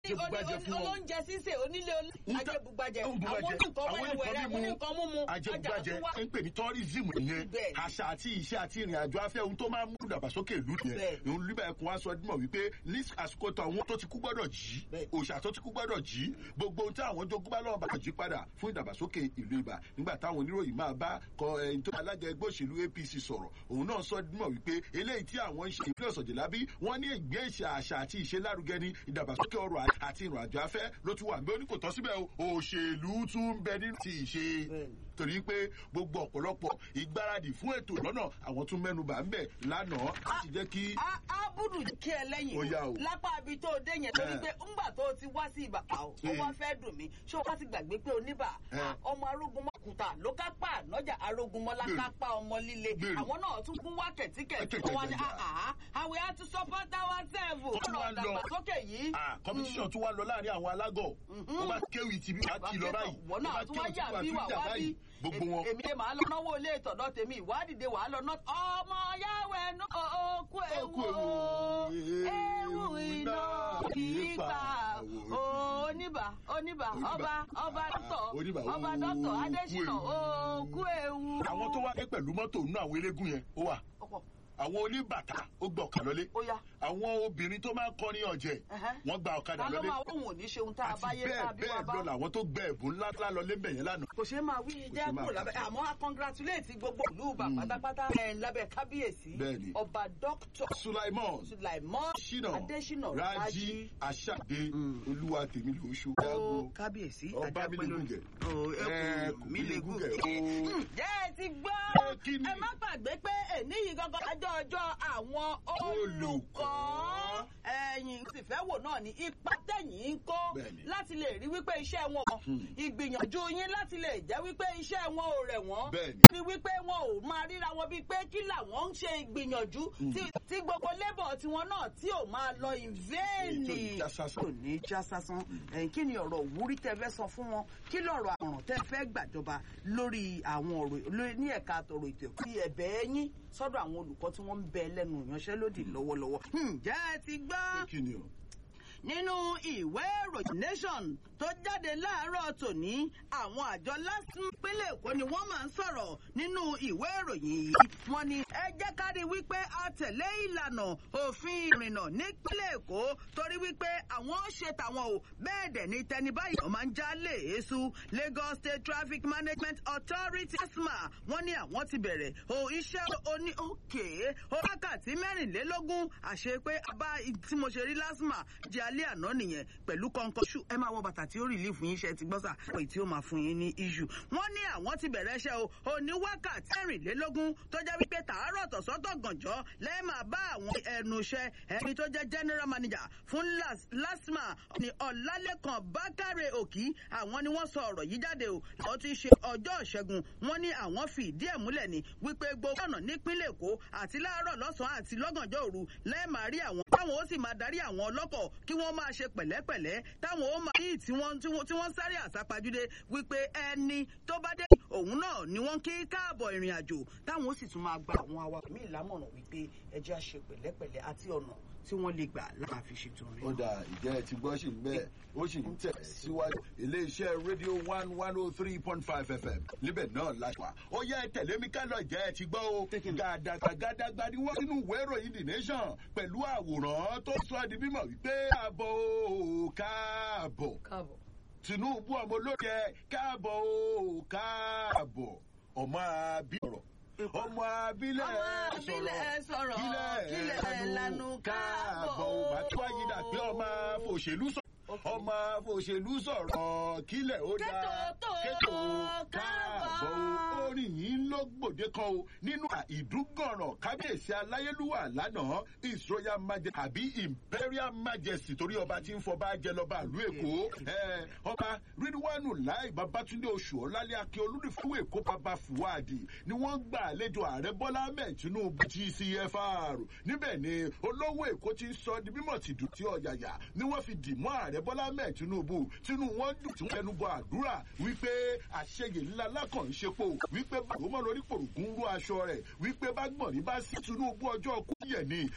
Ajẹbugbajẹ fún wọn. olóúnjẹ sísè onílé Nta- ajẹbugbajẹ ń àwọn bùbàjẹ́. oníkan Àwọn wẹ́rẹ́wẹ́rẹ́ nǹkan àwọn oníkan múmu ajẹbugbajẹ ọjà tó wá. ń pè ní tourism nìyẹn Bẹ́ẹ̀. àṣà àti ìṣe àti ìrìn àjò afẹ́ ohun tó máa ń mú ìdàgbàsókè ìlú nìyẹn Bẹ́ẹ̀. òun líbà ẹkùn wa sọ dímọ̀ wípé ní àsìkò tó àwọn tó ti kú gbọ́dọ̀ jí Bẹ́ẹ̀. òòṣà tó ti kú gbọ́dọ̀ jí gbogbo ohun tí àwọn jogún bá lọ́wọ́ bá jí padà fún ìdàgbàsókè ìlú ibà nígbà táwọn oníròyìn máa bá kọ ẹni tó alága ẹgbẹ́ òṣèlú apc sọ̀rọ̀ òun náà sọ dímọ̀ wípé eléyìí tí àwọn ń ṣe ìpínlẹ̀ ọ̀sọ̀jẹ̀lábí wọ́n ní ìgbé ìṣe àṣà àti ìṣe lárugẹ ní ìdàgbàsókè ọrọ̀ àti ìrìn àjò afẹ́ ló ti wà ń bẹ ó ní kò tọ́ síbẹ̀ o òṣèlú tún ń bẹ nínú ti ìṣe Bẹ́ẹ̀ni. torí pé gbogbo ọ̀pọ̀lọpọ̀ ìgbáradì fún ètò lọ́nà àwọn tún mẹ́nubà ń bẹ̀ lánàá láti jẹ́ kí a a búrú kí ẹ lẹ́yìn Ó yá o. lápá ibi tó o dé yẹn torí Eh. pé ńgbà tó o ti wá sí ibà ó Eh. wá fẹ́ dùn mí ṣé o wá ti gbàgbé pé oníbà Eh. ọmọ arógunmọ́kùtà ló kápá ànájà arógunmọ́lá Gbèrú. kápá ọmọ líle Gbèrú. àwọn náà tún kún wá kẹ̀tíkẹ̀tí Kẹ̀tíkẹ̀tí. wọn ni àhà àwẹ̀ á tún support our self Tó tún wá ọ̀rọ̀ lọ. ìdàgbàsókè yìí. competition tún wá lọ láàrin àwọn alágọ̀ ó bá kéwì tí bí wàá kì lọ báyìí wọ́n ó bá náà tún wá kéwì tí yà wàá bí tún wà jà wá bí báyìí gbogbo wọn. èmi lè máa lọ náwó ilé ìtọ̀dọ̀ tèmi ìwádìí wàá lọ náà ọmọ yàwó ẹnu òkú Òkú ewu ewu, ewu iná iná kì í kì í pa pa. oníbà oníbà ọba ọba dọ́tọ̀ Oníbà, ọba òkú dọ́tọ̀ adésínà ewu. òkú ewu. àwọn tó wá dé pẹ̀lú mọ́tò nínú àwọn eléégún yẹn ó wà ọ̀pọ̀ àwọn oníbàtà ó gba ọ̀kadà lọlé ó yá. àwọn obìnrin tó máa ń kọrin ọ̀jẹ̀ Ẹhẹ́. wọ́n gba ọ̀kadà ta ló lọlé máa wọ́n ò ní ṣe ohun tá a àti bá yé bẹ́ẹ̀ tàbí wá bẹ́ẹ̀ bá. lọ làwọn tó gbẹ ẹ̀bùn ńlá ńlá lọlé bẹ̀yẹn lánàá kò ṣeé máa wí ṣeé jẹ́ máa kúrò kà. lábẹ́ àmọ́ a congratulate gbogbo ìlú bá pátápátá ẹ̀ lábẹ́ kábíyèsí Bẹ́ẹ̀ni. ọba dókítà sulaimon sulaimon ṣínà adésínà rájí aṣáde olúwa tèmi ló ṣó ó dáàbò kábíyèsí ọba mi lè gúngẹ ẹ kò mí lè gúngẹ. ó ǹjẹ́ ẹ ti gbọ́ Ẹ kí ni? ẹ má gbàgbé pé èní yìí gangan ọjọ́ ọjọ́ àwọn olùkọ́ ẹ̀yìn sì fẹ́ wò náà ní ipa tẹ̀yìn ń kó Bẹ́ẹ̀ni. láti lè rí wípé iṣẹ́ wọn ìgbìyànjú yín láti lè jẹ́ wípé iṣẹ́ wọn ò rẹ̀ wọ́n Bẹ́ẹ̀ni. ní wípé wọn ò máa ríra wọn bíi pé kí làwọn ń ṣe ìgbìyànjú tí- tí gbogbo labour tiwọn náà tí ò máa lọ in vain Ètò ìjásásán. kò ní já sásán ẹ̀yìn kí ni ọ̀rọ̀ òwúrí tẹ́ fẹ́ sọ fún wọn kí lọ̀rọ̀ àmọ̀ràn tẹ́ fẹ́ gbàjọba lórí àwọn ọ̀rọ̀ lórí- ní ẹ̀ka àtọ̀rọ̀ ètò ẹ̀kọ́ tí ẹ̀bẹ̀ yín sọ́dọ̀ àwọn olùkọ́ tí wọ́n ń bẹ lẹ́nu ìyanṣẹ́lódì lọ́wọ́lọ́wọ́. ǹjẹ́ ẹ ti gbọ́ kí ni o nínú ìwé ìròyìn nation tó jáde láàárọ̀ tòní àwọn àjọ lásán pínlẹ̀ èkó ni wọ́n máa ń sọ̀rọ̀ nínú ìwé ìròyìn yìí wọ́n ní ẹ jẹ́ ká rí wípé a tẹ̀lé ìlànà òfin ìrìnnà nípínlẹ̀ èkó torí wípé àwọn ṣe tàwọn o bẹ́ẹ̀ dẹ̀ ni tẹni báyìí wọ́n máa ń já léèésù lagos state traffic management authority asma wọ́n ní àwọn ti bẹ̀rẹ̀ o iṣẹ́ oní òkè o wákàtí mẹ́rìnlélógún àṣẹ pé abá tí mo ṣe rí lásìmà jẹ́ alẹ́ àná nìyẹn pẹ̀lú kọ́ńkọ́ṣù ẹ máa wọ bàtà tí ó rìlí fún yín ṣe ti gbọ́sà pé tí ó máa fún yín ní iṣu. wọ́n ní àwọn ti bẹ̀rẹ̀ iṣẹ́ o òní wákàtí mẹ́rìnlélógún tó jẹ́ wípé tàárọ̀ tọ̀sọ́tọ̀ gànjọ́ lẹ́ẹ̀ máa bá àwọn ẹnu iṣẹ́ ẹni tó jẹ́ general manager fún Las- lasma ní ọ̀làlẹ́kan bákàrẹ̀ òkì àwọn ni wọ́n sọ ọ̀rọ̀ yìí jáde o àwọn ti ṣe ọjọ́ ìṣẹ́gun wọ́n ní àwọn fi ìdí ẹ̀ múlẹ̀ ni wípé gbogbo ọ̀nà nípínlẹ̀ èkó àti láàárọ̀ lọ́sàn-án àti lọ́gànjọ́ òru lẹ́ẹ̀ máa rí àwọn táwọn ó sì máa darí àwọn ọlọ́kọ̀ kí wọ́n máa ṣe pẹ̀lẹ́pẹ̀lẹ́ táwọn ó máa yí tí wọ́n tí wọ́n tí wọ́n sáré àsápajúdé wípé ẹni tó bá dé òun náà ni wọ́n kí káàbọ̀ ìrìn àjò táwọn ó sì tún máa gba àwọn awakọ̀ míì lámọ̀ràn wípé ẹjẹ́ á ṣe pẹ̀lẹ́pẹ̀lẹ́ àti ọ̀nà tí wọ́n lè gbà láti fi ṣètò rẹ̀. ó dà ìjẹ́ ẹ ti gbọ́ sí bẹ́ẹ̀ ó sì ń tẹ̀ síwájú iléeṣẹ́ rédíò one one oh three point five fm níbẹ̀ náà láṣà ó yẹ ẹ tẹ̀lé mi ká lọ ìjẹ́ ẹ ti gbọ́ o gàdàgbà gàdàgbà ni wọ́n nínú ìwé ìròyìn the nation pẹ̀lú àwòrán tó sọ di mímọ̀ wípé àbọ̀ o káàbọ̀ káàbọ̀. tinubu ọmọ olóde káàbọ̀ o káàbọ̀ ọmọ àbí ọ̀rọ̀ ọmọ abilẹ̀ Ọmọ abilẹ̀ sọ̀rọ̀, kílẹ̀ lanu káàbọ̀. ò bá tó àyídà pé ọmọ òṣèlú sọ̀rọ̀ ọmọ òṣèlú sọ̀rọ̀ kílẹ̀ ó dáa Kétò tó kétò káàbọ̀. káàbọ̀ orin yìí ló gbòde kan o nínú ìdúgọ̀ràn kábíyèsí aláyélúwà lánàá his royal majesty àbí imperial majesty torí ọba tí ń fọba jẹ lọ́ba ìlú èkó Eh, ọba ridwanu láì babatunde oṣù ọlálẹ́ akin olùdífún èkó baba fuwadi ni wọ́n gbà àlejò ààrẹ bọ́lá ahmed tinubu gcfr níbẹ̀ ni olówó èkó ti ń sọ di mímọ̀ tìdù tí ọ̀yàyà ni wọ́n fi dì mọ́ ààrẹ bọ́lá ahmed tinubu tínú wọn dùn tí wọ́n fẹnu bọ àdúrà wípé àṣeyè ńlá lákàn ń ṣepo wípé bàbá lórí pòrògùn rú aṣọ rẹ̀ wípé bá gbọ̀n ní bá sí tinubu ọjọ́ kú yẹ̀ ni